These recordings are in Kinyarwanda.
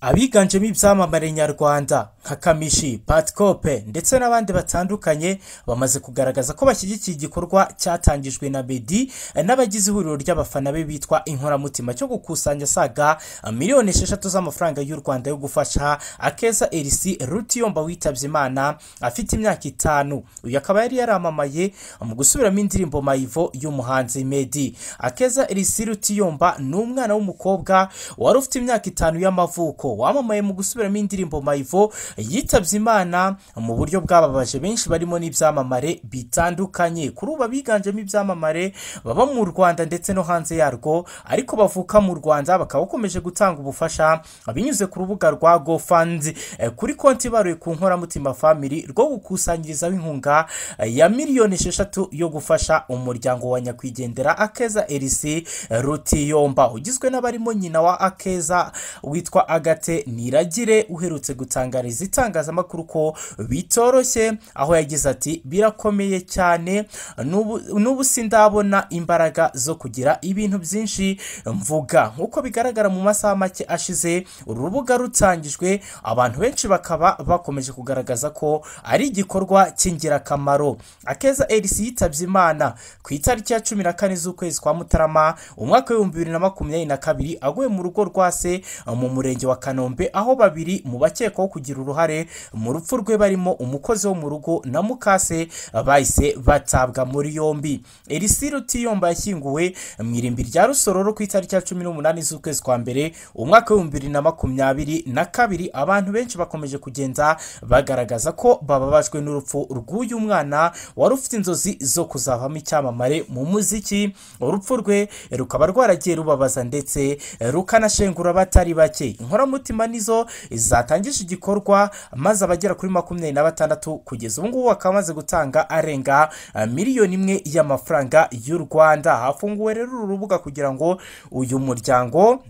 abiganjemo ibyamamare nyarwanda nka kamishi patikope ndetse n'abandi batandukanye bamaze kugaragaza ko bashyigikiye igikorwa cyatangijwe na bedi n'abagize ihuriro ry'abafana be bitwa inkoramutima cyo gukusanya asaga miliyoni esheshatu z'amafaranga y'u rwanda yo gufasha akeza erisi rutiyomba witabye imana afite imyaka itanu uyu akaba yari yaramamaye mu gusubiramo indirimbo mayivo y'umuhanzi medi akeza erisi rutiyomba ni umwana w'umukobwa wari ufite imyaka itanu y'amavuko wamamaye mu gusubiramo indirimbo mayivo yitabye imana mu buryo bwababaje benshi barimo n'ibyamamare bitandukanye kuri ubu abiganjemo ibyamamare baba mu rwanda ndetse no hanze yarwo ariko bavuka mu rwanda bakaba bakomeje gutanga ubufasha binyuze ku rubuga rwa gofandi kuri konti ibaruye ku nkoramutima family rwo gukusanyirizaho inkunga eh, ya miliyoni esheshatu yo gufasha umuryango wa nyakwigendera akeza erisi rutiyomba ugizwe n'abarimo nyina wa akeza witwa agate niragire uherutse gutangariza itangazamakuru ko bitoroshye aho yagize ati birakomeye cyane n'ubu n'ubu sindabona imbaraga zo kugira ibintu byinshi mvuga nk'uko bigaragara mu masaha make ashize uru rubuga rutangijwe abantu benshi bakaba bakomeje kugaragaza ko ari igikorwa cy'ingirakamaro akeza erisi yitabye imana ku itariki ya cumi na kane z'ukwezi kwa mutarama umwaka w'ibihumbi bibiri na makumyabiri na kabiri aguye mu rugo rwa se mu murenge wa kanombe aho babiri mu bakekwaho kugira uruhare mu rupfu rwe barimo umukozi wo mu rugo na mukase bahise batabwa muri yombi erisi rutiyomba yashyinguwe mu irimbi rya rusororo ku itariki ya cumi n'umunani z'ukwezi kwa mbere umwaka w'ibihumbi bibiri na makumyabiri na kabiri abantu benshi bakomeje kugenda bagaragaza ko bababajwe n'urupfu rw'uyu mwana wari ufite inzozi zo kuzavamo icyamamare mu muziki urupfu rwe rukaba rwaragiye rubabaza ndetse rukanashengura abatari bake inkoramutima nizo zatangije igikorwa maze abagera kuri makumyabiri na batandatu kugeza ubu ngubu bakaba bamaze gutanga arenga eh, miliyoni imwe y'amafaranga y'u rwanda hafunguwe rero uru rubuga kugira ngo uyu muryango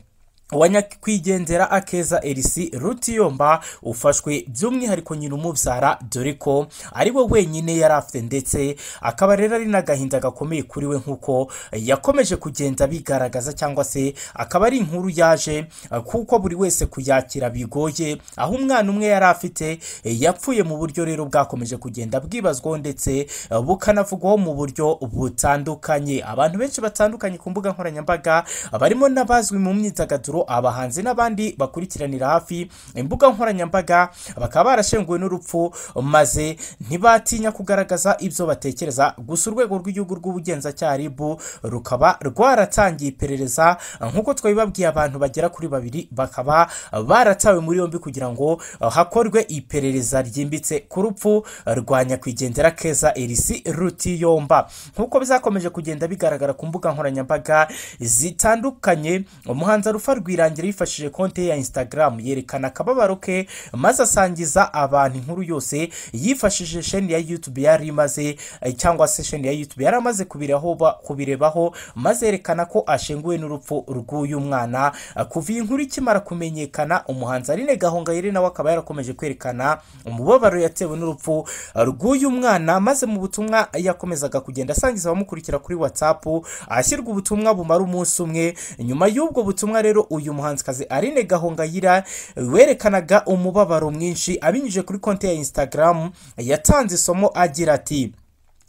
wa nyakwigendera akeza erisi rutiyomba ufashwe by'umwihariko nyina umubyara dore ko ari we wenyine yari afite ndetse akaba rero ari n'agahinda gakomeye kuri we nk'uko yakomeje kugenda bigaragaza cyangwa se akaba ari inkuru yaje kuko buri wese kuyakira bigoye aho umwana umwe yari afite yapfuye mu buryo rero bwakomeje kugenda bwibazwaho ndetse bukanavugwaho mu buryo butandukanye abantu benshi batandukanye ku mbuga nkoranyambaga barimo n'abazwi mu myidagaduro abahanzi n'abandi bakurikiranira hafi imbuga nkoranyambaga bakaba barashenguwe n'urupfu maze ntibatinya kugaragaza ibyo batekereza gusa urwego rw'igihugu rw'ubugenzacyaha rib rukaba rwaratangiye iperereza nk'uko twabibabwiye abantu bagera kuri babiri bakaba baratawe muri yombi kugira ngo hakorwe iperereza ryimbitse ku rupfu rwa nyakwigendera keza erisi rutiyomba nk'uko bizakomeje kugenda bigaragara ku mbuga nkoranyambaga zitandukanye umuhanzi rufa rwirangira yifashishije konti ye ya instagram yerekana akababaro ke maze asangiza abantu inkuru yose yifashishije sheni ya youtube yari imaze eh, cyangwa se sheni ya youtube yari amaze kubiraho ba- kubirebaho maze yerekana ko ashenguwe n'urupfu rw'uyu mwana Ah, kuva iyi nkuru ikimara kumenyekana umuhanzi aline gahongayire nawe akaba yarakomeje kwerekana umubabaro yatewe n'urupfu ah, rw'uyu mwana maze mu butumwa yakomezaga kugenda asangiza abamukurikira kuri whatsapp ahashyirwa ubutumwa bumara umunsi umwe nyuma y'ubwo butumwa rero uyu muhanzikazi Aline Gahongayira werekanaga umubabaro mwinshi abinyujije kuri konti ya Instagram yatanze isomo agira ati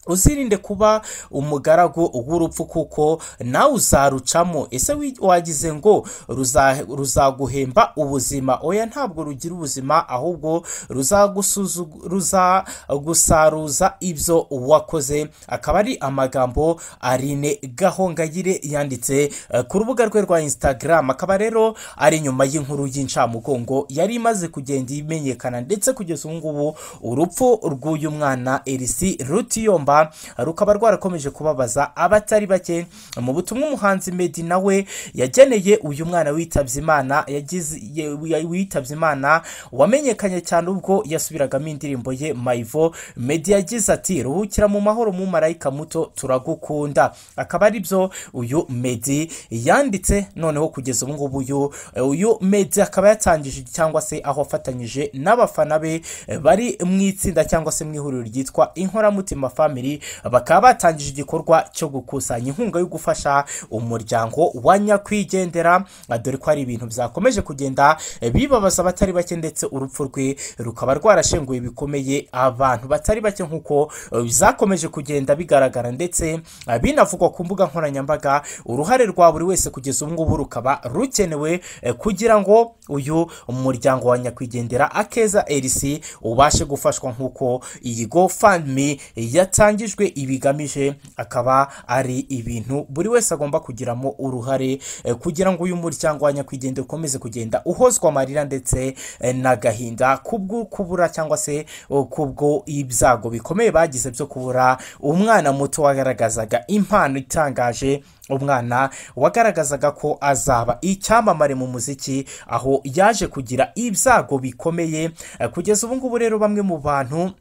uzirinde kuba umugaragu w'urupfu kuko nawe uzarucamo ese wi- wagize ngo ruza- ruzaguhemba ubuzima oya ntabwo rugira ubuzima ahubwo ruzagusuzu- ruzagusaruza ibyo wakoze akaba ari amagambo arine gahongayire yanditse eh, ku rubuga rwe rwa instagram akaba rero ari nyuma y'inkuru y'incamugongo yari imaze kugenda imenyekana ndetse kugeza ubu ngubu urupfu rw'uyu mwana erisi rutiyomba rukaba rwarakomeje kubabaza abatari bake mu butumwa umuhanzi medi nawe yageneye uyu mwana witabye imana yagize ye- witabye imana wamenyekanye cyane ubwo yasubiragamo indirimbo ye mayivo medi yagize ati ruhukira mu mahoro mu marayika muto turagukunda akaba ari byo uyu medi yanditse noneho kugeza ubu ngubu uyu uyu medi akaba yatangije cyangwa se aho afatanyije n'abafana be eh, bari mu itsinda cyangwa se mu ihuriro ryitwa inkoramutima family Kigali bakaba batangije igikorwa cyo gukusanya inkunga yo gufasha umuryango wa nyakwigendera dore ko hari ibintu byakomeje kugenda bibabaza abatari bake ndetse urupfu rwe rukaba rwarashenguye bikomeye abantu batari bake nk'uko zakomeje kugenda bigaragara ndetse binavugwa ku mbuga nkoranyambaga uruhare rwa buri wese kugeza ubu ngubu rukaba rukenewe eh, kugira ngo uyu muryango wa nyakwigendera akeza erisi ubashe gufashwa nk'uko iyi gofandmi yatangijwe ibigamije akaba ari ibintu buri wese agomba kugiramo uruhare eh, kugira ngo uyu muryango wa nyakwigendera ukomeze kugenda uhozwa amarira ndetse eh, n'agahinda kubwo kubura cyangwa se oh, kubwo ibyago bikomeye bagize byo kubura umwana muto wagaragazaga impano itangaje umwana wagaragazaga ko azaba icyamamare mu muziki aho yaje kugira ibyago bikomeye Eh, kugeza ubu ngubu rero bamwe mu bantu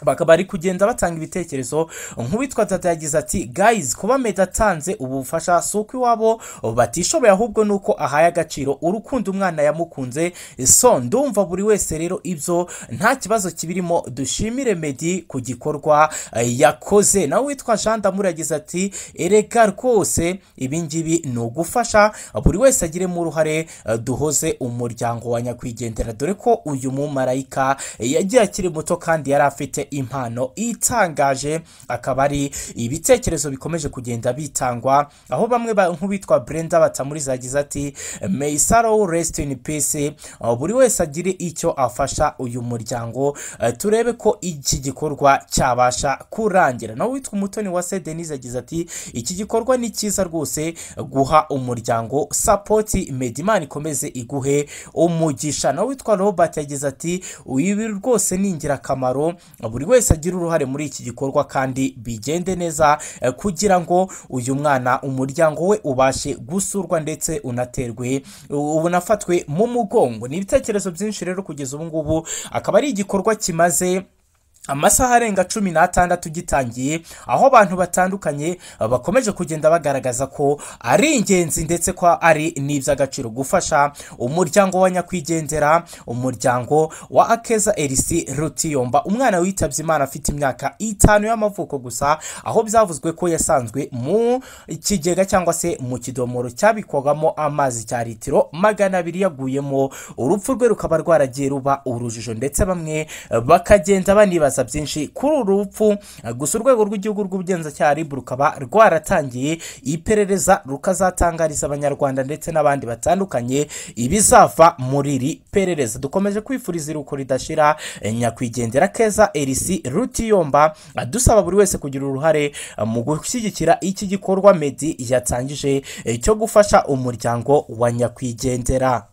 bakaba bari kugenda batanga ibitekerezo nk'uwitwa tata yagize ati guys kuba meda atanze ubu bufasha si uko iwabo batishoboye ahubwo ni uko ahaye agaciro urukundo umwana yamukunze so ndumva buri wese rero ibyo nta kibazo kibirimo dushimire medi ku gikorwa eh, yakoze nawe witwa jean damour yagize ati erega rwose ibi ngibi ni ugufasha buri wese agiremo uruhare eh, duhoze umuryango wa nyakwigendera dore ko uyu mumarayika eh, yagiye akiri muto kandi yari afite impano itangaje akaba ari ibitekerezo bikomeje kugenda bitangwa aho bamwe ba- nk'uwitwa brenda batamuriza yagize ati may sorrow rest in peace aho buri wese agire icyo afasha uyu muryango eh, turebe ko iki gikorwa cyabasha kurangira nawe witwa umutoni wa se denise yagize ati iki gikorwa ni cyiza rwose guha umuryango sapoti medimani ikomeze iguhe umugisha nawe witwa robert yagize ati ibi rwose ni ingirakamaro buri wese agira uruhare muri iki gikorwa kandi bigende neza eh, kugira ngo uyu mwana umuryango we ubashe gusurwa ndetse unaterwe u- unafatwe mu mugongo ni ibitekerezo byinshi rero kugeza ubu ngubu akaba ari igikorwa kimaze amasaha arenga cumi n'atandatu gitangiye aho abantu batandukanye eh, bakomeje kugenda bagaragaza ko ari ingenzi ndetse ko ari n'iby'agaciro gufasha umuryango wa nyakwigendera umuryango wa akeza erisi rutiyomba umwana witabye imana afite imyaka itanu y'amavuko gusa aho byavuzwe ko yasanzwe mu kigega cyangwa se mu kidomoro cyabikwagamo amazi cya litiro magana abiri yaguyemo urupfu rwe rukaba rwaragiye ruba urujijo ndetse bamwe eh, bakagenda banibaza byinshi kuri uru rupfu eh, gusa urwego rw'igihugu rw'ubugenzacyaha rib rukaba rwaratangiye iperereza rukazatangariza abanyarwanda ndetse n'abandi batandukanye ibizava muri iri perereza dukomeje kwifuriza iruhuko ridashira eh, nyakwigendera keza erisi rutiyomba eh, dusaba buri wese kugira uruhare eh, mu gushyigikira iki gikorwa medi yatangije eh, cyo gufasha umuryango wa nyakwigendera